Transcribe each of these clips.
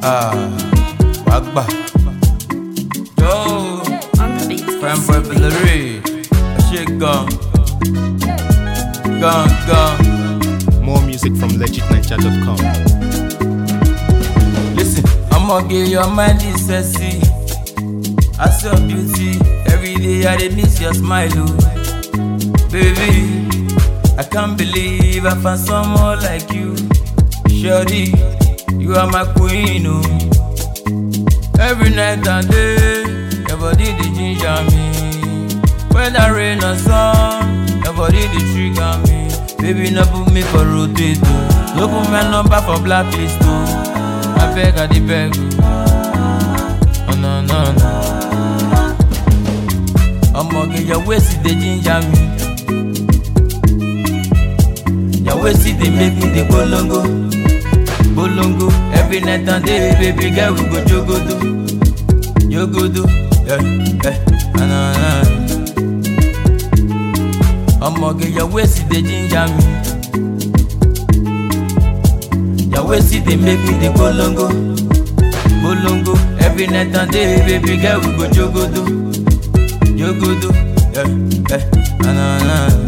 Ah, Wagba. Yo, On the beat. Fanboy Valerie. That shit gone. Gone, gone. More music from legitniger.com. Listen, I'ma get your mind is sexy. I see your beauty. Every day I dey miss your smile, oh. Baby, I can't believe I found someone like you. Shorty, you are my queen, oh. Every night and day, your body dey ginger me. Whether rain or sun, your body dey trigger me. Baby, no put me for rotate, oh. No put my number for blacklist, oh. I beg, I dey beg, oh. Oh, no, no, no. Omoge, your waist dey ginger me. Your waist dey make me dey bolongo, bolongo. Every night and day, baby girl, we go jogodo, jogodo. Yeah, yeah, na na na. Omoge, your waist dey ginger me. Your waist dey make me dey bolongo, bolongo. Every night and day, baby girl, we go jogodo, jogodo. Yeah, yeah, na na na.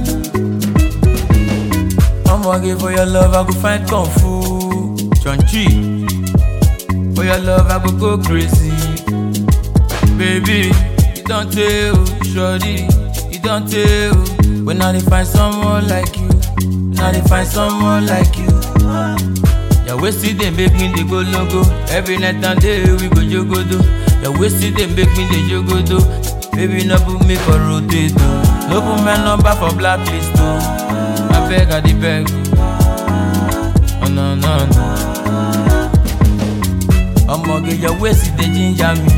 Omoge, for your love, I go find kung fu. Chonchi, for your love, I go go crazy. Baby, you don't tell, shorty, you don't tell. When I dey find someone like you, when I dey find someone like you. Your waist dey make me dey go logo. Every night and day we go jogodo. Your waist dey make me dey jogodo. Baby, no put me for rotate, oh. No put my number for blacklist, oh. I beg, I dey beg. Oh no no no. Omoge, your waist dey ginger me.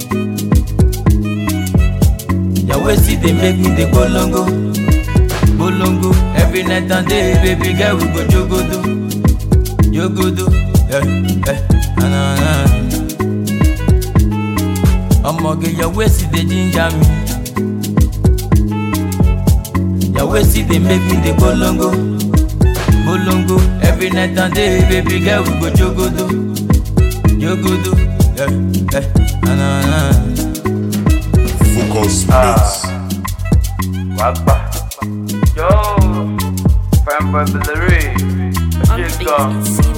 Your waist dey make me dey bolongo, bolongo. Every night and day, baby girl, we go jogodo, jogodo. Yeah, yeah, na na na. Omoge, your waist dey ginger me. Your waist dey make me dey bolongo, bolongo. Every night and day, baby girl, we go jogodo, jogodo. Yeah, yeah, na na na. Focus Mix. Wagba. Yo, Fanboy Valerie. On the beat.